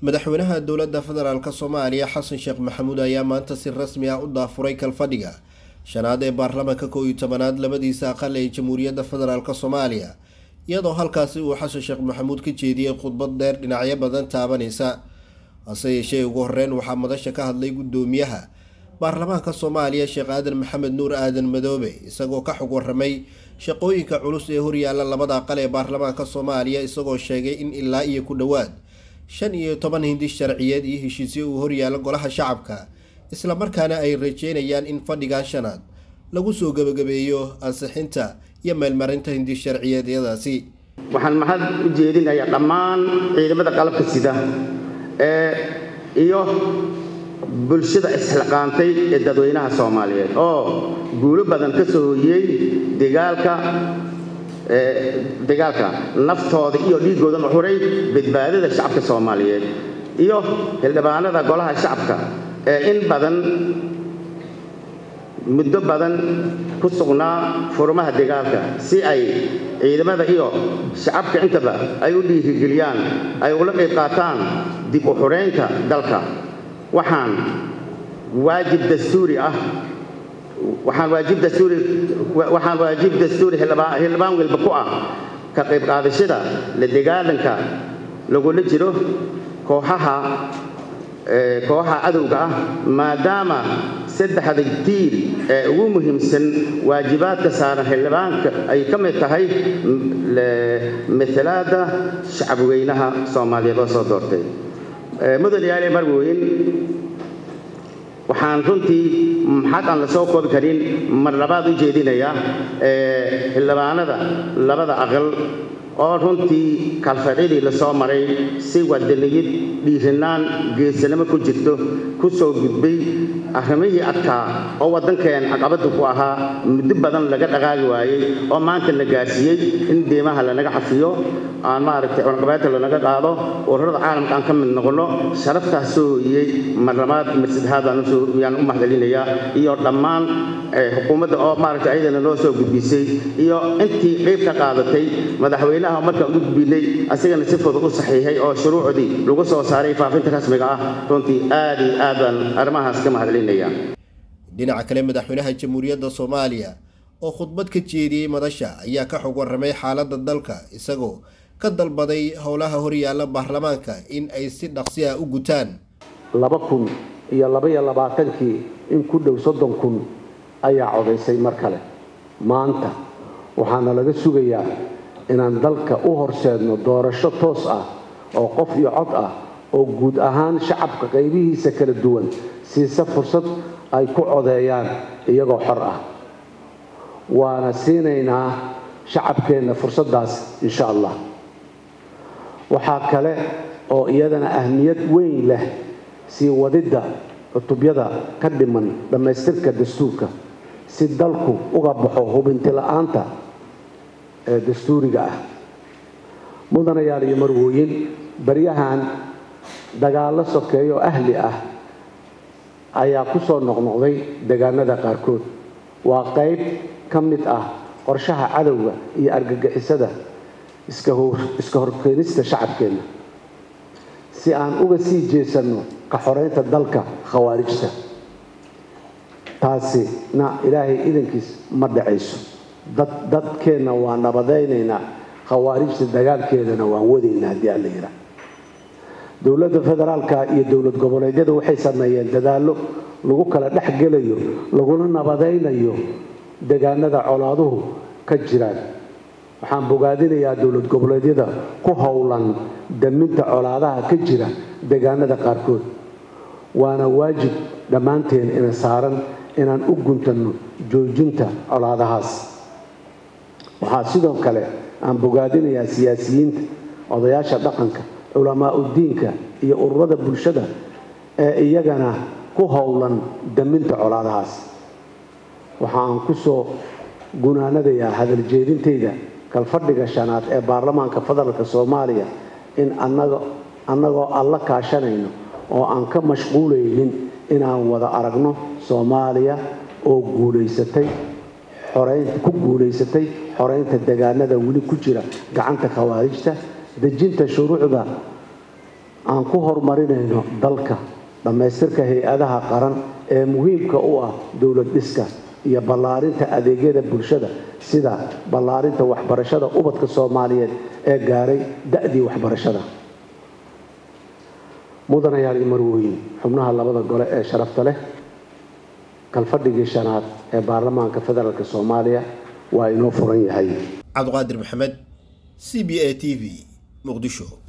madaxweynaha dowladda federaalk soomaaliya xasan sheekh maxamuud ayaa maanta si rasmi ah u daafuray kalfadhiga shanaad ee baarlamaanka kow iyo tobanaad labadiisa aqal ee jamhuuriyadda federaalk soomaaliya iyadoo halkaasi uu xasan sheekh maxamuud ka jeediyey khudbad dheer dhinacyo badan taabanaysa hase yeeshee ugu horeyn waxaa madasha ka hadlay guddoomiyaha baarlamaanka soomaaliya sheekh aadan maxamed nuur aadan madoobe isagoo ka xog waramay shaqooyinka culus ee horyaala labada aqal ee baarlamaanka soomaaliya isagoo sheegay in ilaa iyo ku dhowaad shan iyo toban hindi sharciyeed iyo heshiisyo uu horyaalo golaha shacabka islamarkaana ay rajeynayaan in fadhigan shanaad lagu soo gebagabeeyo ansixinta iyo meelmarinta hindi sharciyeedyadaasi waxaan mahad u jeedinayaa dhammaan ciidamada qalabka sida ee iyo bulshada isxilqaantay ee dadweynaha soomaaliyeed oo guulo badan ka soo hoyiyey dagaalka dagaalka naftooda iyo dhiiggoodan u xuray badbaadada shacabka soomaaliyeed iyo xildhibaanada golaha shacabka ee in badan muddo badan ku sugnaa furmaha dagaalka si ay ciidamada iyo shacabka intaba ay u dhiirigeliyaan ay ula qayb qaataan dib u xuraynta dalka waxaan waajib dastuuri ah waxaan waajib dastuuri waxaan waajib dastuuri xildhibaan walba ku ah ka qayb qaadashada la dagaalanka lagula jiro kooxaha kooxaha cadowga ah maadaama saddexda tiir ee ugu muhiimsan waajibaadka saaran xildhibaanka ay ka mid tahay matalaada shacabweynaha soomaaliyeed oo soo doortay mudan yaale marweyn waxaan runtii maxad aan la soo koobi karin mar labaad u jeedinayaa xildhibaanada labada aqal oo runtii kalfadcidii la soo maray si wadaniyad dhiirinaan geesanimo ku jirto ku soo gudbay arrimihii adkaa oo waddankeen caqabadda ku ahaa muddo badan laga dhaqaagi waayey oo maanta la gaarsiiyey in deemaha lanaga cafiyo aan maaragtay cunaqabaadka lanaga qaado ururada caalamka aan ka mid noqonno sharaftaas soo hoyiyey mar labaad mar saddexaad yaan u mahadcelinayaa iyo dhammaan xukuumadda oo maaragtay ayadana noo soo gudbisay iyo intii qayb ka qaadatay madaxweynaha markaan u gudbinay asagana si fudud u saxiixay oo shuruucdii lagu soo saaray faafinta rasmiga ah runtii aad iyo aad baan arrimahaas ka mahadcelinayaa dhinaca kale madaxweynaha jamhuuriyadda soomaaliya oo khudbad ka jeediyey madasha ayaa ka xog warramay xaaladda dalka isagoo ka dalbaday howlaha horyaalla baarlamaanka in ay si dhaqsi ah u gutaan laba kun iyo labaiyo labaatankii in ku dhow soddon kun ayaa codaysay mar kale maanta waxaana laga sugayaa inaan dalka u horseedno doorasho toos ah oo qof iyo cod ah oo guud ahaan shacabka qaybihiisa kala duwan siisa fursad ay ku codeeyaan iyagoo xor ah waana siinaynaa shacabkeenna fursaddaas insha allah waxaa kale oo iyadana ahmiyad weyn leh sii wadidda cutubyada ka dhiman dhammaystirka dastuurka si dalku uga baxo hubinti la-aanta ee dastuuriga ah mudanayaal iyo marwooyin baryahan dagaallo sokeeyo ahli ah ayaa ku soo noqnoqday deegaanada qaarkood waa qayb ka mid ah qorshaha cadowga iyo argagixisada iska horkeenista shacabkeenna si aan uga sii jeesanno ka xoreynta dalka khawaarijta taasina ilaahay idankiis ma dhacayso dadkeenna waa nabadaynaynaa khawaarijta dagaalkeedana waan wadaynaa haddii alla yidhaah dowladda federaalka iyo dowlad goboleedyada waxay sameeyeen dadaallo lagu kala dhex gelayo laguna nabadaynayo deegaanada colaaduhu ka jiraan waxaan bogaadinayaa dowlad goboleedyada ku howlan daminta colaadaha ka jira deegaanada qaarkood waana waajib dhammaanteen ina saaran inaan u guntanno joojinta colaadahaas waxaa sidoo kale aan bogaadinayaa siyaasiyiinta odayaasha dhaqanka culamaa udiinka iyo ururada bulshada ee iyagana ku howlan daminta colaadahaas waxa aan ku soo gunaanadayaa hadal jeedintayda kalfadhiga shanaad ee baarlamaanka federaalka soomaaliya in annagoo alla kaashanayno oo aan ka mashquulaynin inaan wada aragno soomaaliya oo guulaysatay ku guulaysatay xoreynta deegaanada weli ku jira gacanta khawaarijta dejinta shuruucda aan ku horumarinayno dalka dhammaystirka hay-adaha qaran ee muhiimka u ah dowlad dhiska iyo ballaarinta adeegyada bulshada sida ballaarinta waxbarashada ubadka soomaaliyeed ee gaaray da-dii waxbarashada mudanayaal iyo marwooyin xubnaha labada gole ee sharafta leh kalfadhigii shanaad ee baarlamaanka federaalk soomaaliya waa inoo furan yahay cabdiqaadir maxamed c b a t v muqdisho